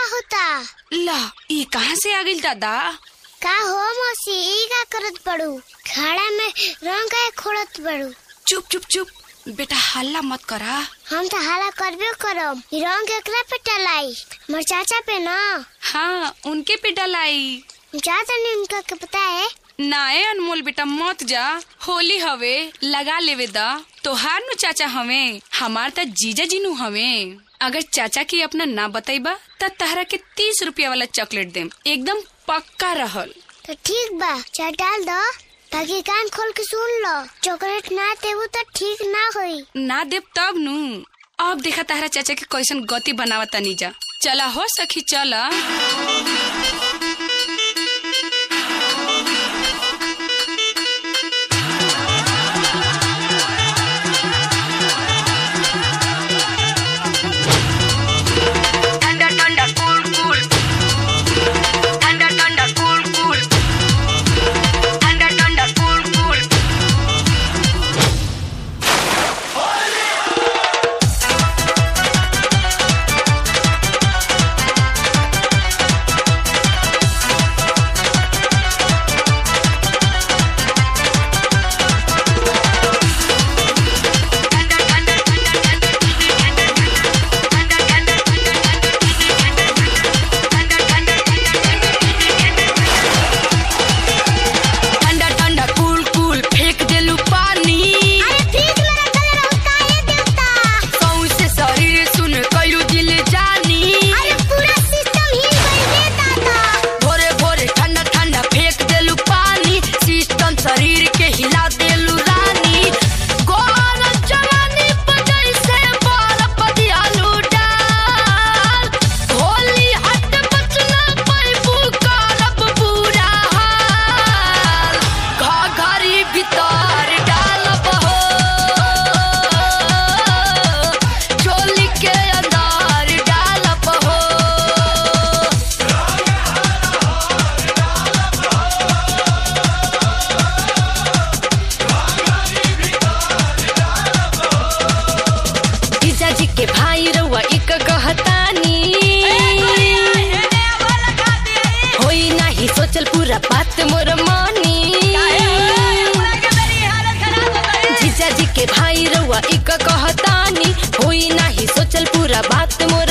होता ला ई कहाँ से आ गइल दादा का हो मौसी ई का करत पड़ू खाड़ा में रंग का खोड़त पड़ू चुप चुप चुप बेटा हल्ला मत करा हम तो हाला करबे करम ई रंग एकरा पे टलाई मोर चाचा पे ना हाँ उनके पे डलाई चाचा ने उनका के पता है नाए अनमोल बेटा मत जा होली हवे लगा लेवे दा तोहार नु चाचा हवे हमार त जीजा जी नु हवे अगर चाचा की अपना ना बताइबा त तहरा के तीस रुपया वाला चॉकलेट देम एकदम पक्का रहल तो ठीक बा चाय डाल दो ताकि कान खोल के सुन लो चॉकलेट ना देबू तो ठीक ना होई ना देब तब नु अब देखा तारा चाचा के कैसन गति बनावा तनी जा चला हो सखी चला ठंडा ठंडा कूल कूल ठंडा ठंडा कूल कूल ठंडा ठंडा कूल कूल ठंडा ठंडा कूल कूल फेंक देलू पानी अरे फ्रिज में रखल रहो काहे देवता सौसे शरीर सुन कैलू दिल जानी अरे पूरा सिस्टम हिल गई रे दादा भोरे भोरे ठंडा ठंडा फेंक देलू पानी सिस्टम शरीर के हिला देलू रानी गोर जवानी बजई से बर्फ दियालू डाल होली हट बचना पैबू करब बुरा हाल घघरी भीतर डालब हो चोली के अंदर डालब हो जीजा जी के भाई रउआ एक कहतानी होई नाही सोचल पूरा बात मोर मानी जीजा जी के भाई रउआ एक कहतानी होई नाही सोचल पूरा बात मोर